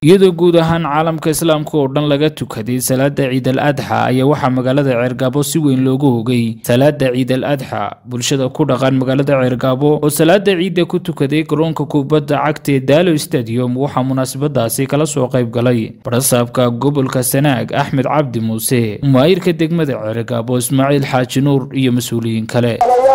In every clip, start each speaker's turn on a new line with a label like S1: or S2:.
S1: iyadoo guud ahaan caalamka islaamka oo dhan laga tukaday salaada ciid al adxa ayaa waxaa magaalada ceergaabo si weyn loogu hogay salaada ciid al adxa bulshada ku dhaqan magaalada ceergaabo oo salaada ciidda ku tukaday garoonka kubadda cagta ee daalo stadium waxaa munaasabadaasi kala soo qayb galay barasaabka gobolka sanaag axmed cabdi muuse mumaayirka degmada ceergaabo ismaaciil xaaji nuur iyo mas-uuliyiin kale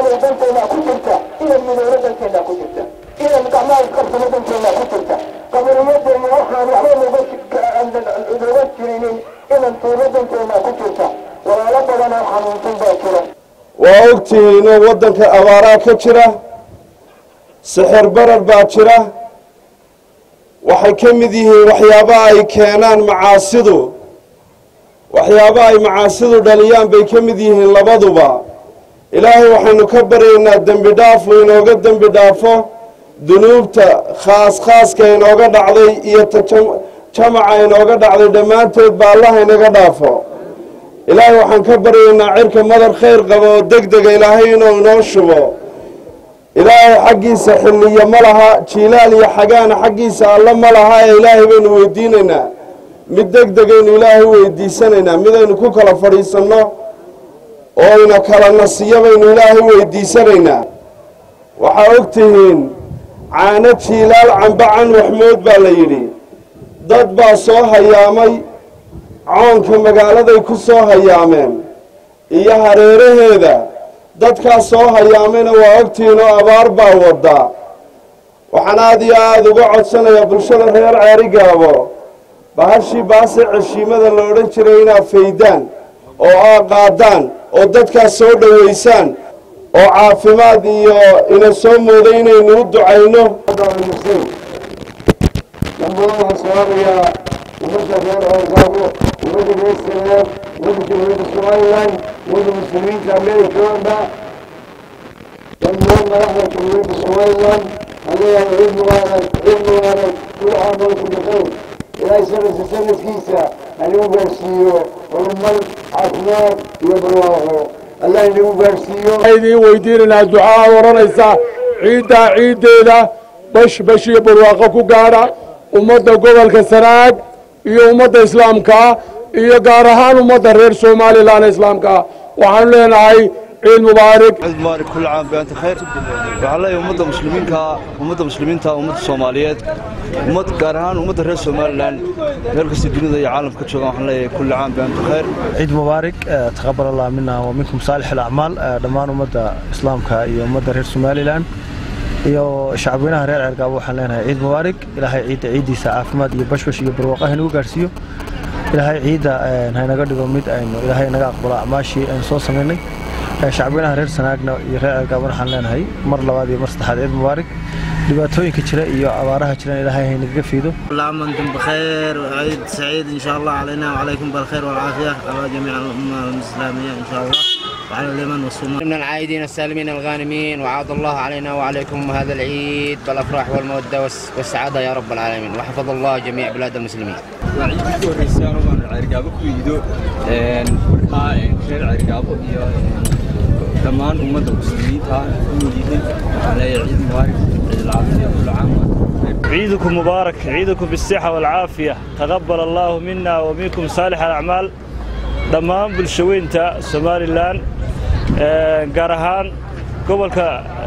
S2: qabriyadeena waxaan waxba uga jirinin inan tuubadanteena ku jirta walaalo badanoo xanuunsan baa jira
S3: waa ogtihiin oo waddanka abaaraa ka jira sixir barar baa jira waxay ka mid yihiin waxyaaba ay keenaan macaasidu waxyaaba ay macaasidu dhaliyaan bay ka mid yihiin labaduba ilaahay waxaynu ka baryaynaa dembi dhaafu inooga dembi dhaafo dunuubta khaas khaaska inooga dhacday iyo ta jamaca inooga dhacday dhammaanteed ba allah inaga dhaafo ilaahay waxaan ka baryaynaa cirka madar khayr qaba oo deg dega ilaahay inuu inoo shubo ilaahay xaggiisa xilliyo ma laha jiilaal iyo xagaana xaggiisa alle ma laha ee ilaahay baynu weydiinaynaa mid deg degaynu ilaahay weydiisanaynaa midaynu ku kala fadhiisanno oo ina kala nasiyo baynu ilaahay weydiisanaynaa waxaa og tihiin caano jiilaal cambacan waxmood baa la yidhi dad baa soo hayaamay coonka magaaladay ku soo hayaameen iyo hareeraheeda dadkaas soo hayaamayna waa ogtihiin oo abaar baa wadda waxaan aada iyo aada uga codsanayaa bulshada reer ceerigaabo bahashii baase ceshiimada la odhan jiray inaad faydaan oo aa qaadaan oo dadkaas soo dhowaysaan oo caafimaad iyo ina soo mooday inaynu u ducayno
S2: dhammaan waxaan salaamayaa ummadda reer ceergaabo ummadda reer sanaag ummadda jamhuuriyadda somalilan ummadda muslimiinta amerikaanba dhammaan madaxda jamhuuriyadda somalilan aleeyahay ciid mubaarak ciid mubaarak kul caam walkum bikayr ilaahay sanadka sanadkiisa hanagu gaarsiiyo horumar caafimaad iyo barwaaqo allah inagu gaarsiiyo
S4: idiin weydiinaynaa ducaa odhanaysa ciiddaa ciiddeeda bash bash iyo barwaaqo ku gaadha ummadda gobolka sanaag iyo ummadda islaamkaa iyo gaar ahaan ummadda reer somalilan islaamkaa waxaanu leenahay ciid mubaarak
S5: ciid mubaarak kulli caam bianta khayr waxaan leeyahay ummadda muslimiinka ummadda muslimiinta ummadda soomaaliyeed ummad gaar ahaan ummadda reer somalilan meel kasta dunida iyo caalamka joogaan waxaan leeyahay kulli caam bianta khayr
S6: ciid mubaarak taqabal allah mina wa minkum saalix alacmaal dhammaan ummadda islaamka iyo ummadda reer somalilan iyo shacabweynaha reer ceergaabo waxaan leenahay ciid mubaarak ilaahay ciidda ciiddiisa caafimaad iyo bashbash iyo barwaaqo haynagu gaarsiiyo ilaahay ciidda haynaga dhigo mid aynu ilaahay naga aqbalo acmaashii aynu soo samaynay shacabweynaha reer sanaagna iyo reer ceergaabona waxaan leenahay mar labaad iyo mar saddexaad ciid mubaarak dhibaatooyinka jira iyo abaaraha jiraan ilaahay haynagaga fiido
S7: كل عام وانتم بخير وعيد سعيد ان شاء الله علينا وعليكم بالخير والعافيه على جميع الامه الاسلاميه ان شاء الله وعلى اليمن والصومال
S8: من العائدين السالمين الغانمين وعاد الله علينا وعليكم هذا العيد بالافراح والموده والسعاده يا رب العالمين وحفظ الله جميع بلاد المسلمين.
S9: ciidii ku horreysay anoo baan ceergaabo ku iido markaa reer ceergaabo iyo dhammaan ummadda muslimiinta u yihiin waxaan leeyahay ciid mubaarak ciid العافية كل عام
S10: عيدكم مبارك عيدكم بالصحة والعافية تقبل الله منا ومنكم صالح الأعمال dhammaan bulshaweynta somalilan gaar ahaan gobolka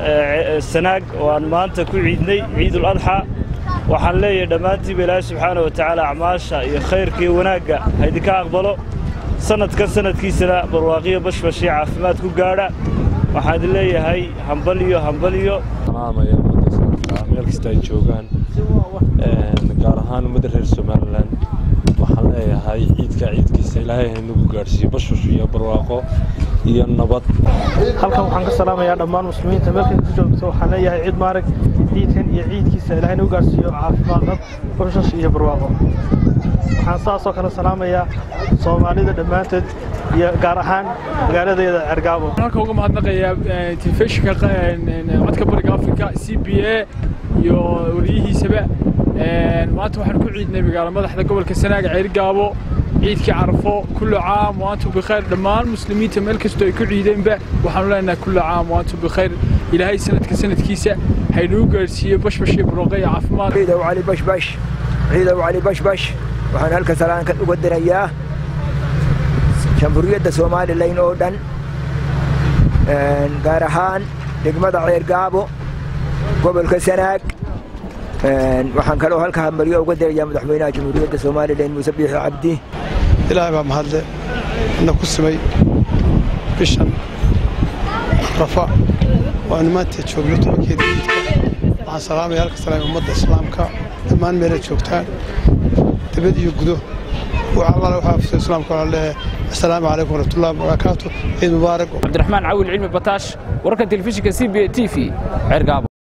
S10: sanaag oo aan maanta ku ciidnay ciidul adxa waxaan leeyahay dhammaantiiba ilaahay subxaana wa tacaala acmaasha iyo khayrka iyo wanaagga ha idinka aqbalo sanadkan sanadkiisana barwaaqiyo bashbash iyo caafimaad ku gaadha waxaan idin leeyahay hambaliyo hambaliyo
S11: salaamaya ummadda islaamka meel kasta ay joogaan gaar ahaan ummadda reer somalilan waxaan leeyahay ciidka ciidkiisa ilaahay haynagu gaadhsiiyo bashbash iyo barwaaqo iyo nabad
S12: halkan waxaan ka salaamayaa dhammaan muslimiinta meelkay ku joogto waxaan leeyahay ciid maarag ciidkan iyo ciidkiisa ilaahay nagu gaarsiiyo caafimaad qab bashbash iyo barwaaqo waxaan saasoo kale salaamayaa soomaalida dhammaanteed iyo gaar ahaan magaaladeeda cergaabo
S13: halka uga mahadnaqayaa telefishinka codka bariga afrika c b a iyo wariyihiisaba maanta waxaan ku ciidnay magaalo madaxda gobolka sanaaga ceerigaabo ciidkii carafo kullu caam waantum bikhayr dhammaan muslimiinta meel kastoo ay ku ciideenba waxaanu leenahay kullu caam waantum bikhayr ilaahay sanadka sanadkiisa haynuu gaarsiiyo bashbash iyo barooqa iyo caafimaad
S14: عيد وعلي بشبش ciidow cali bashbash waxaan halka salaankan uga dirayaa jamhuuriyadda somalilan oo dhan gaar ahaan degmada ceergaabo gobolka sanaag waxaan kaloo halka hambalyo uga dirayaa madaxweynaha jamhuuriyadda somalilan muuse biixi cabdi
S15: ilaahay baa mahadle ina ku simay bishan rafa oo aanu maanta joogno tobankeeda ciidka waxaan salaamaya halka salaamay ummadda islaamka dhammaan meelay joogtaan dibad iyo gudo وعلى وحافظ الإسلام كله له السلام عليكم ورحمة الله وبركاته عيد مبارك
S1: عبد الرحمن عول علمي بطاش وركن تلفزيون سي بي تي في عرقابه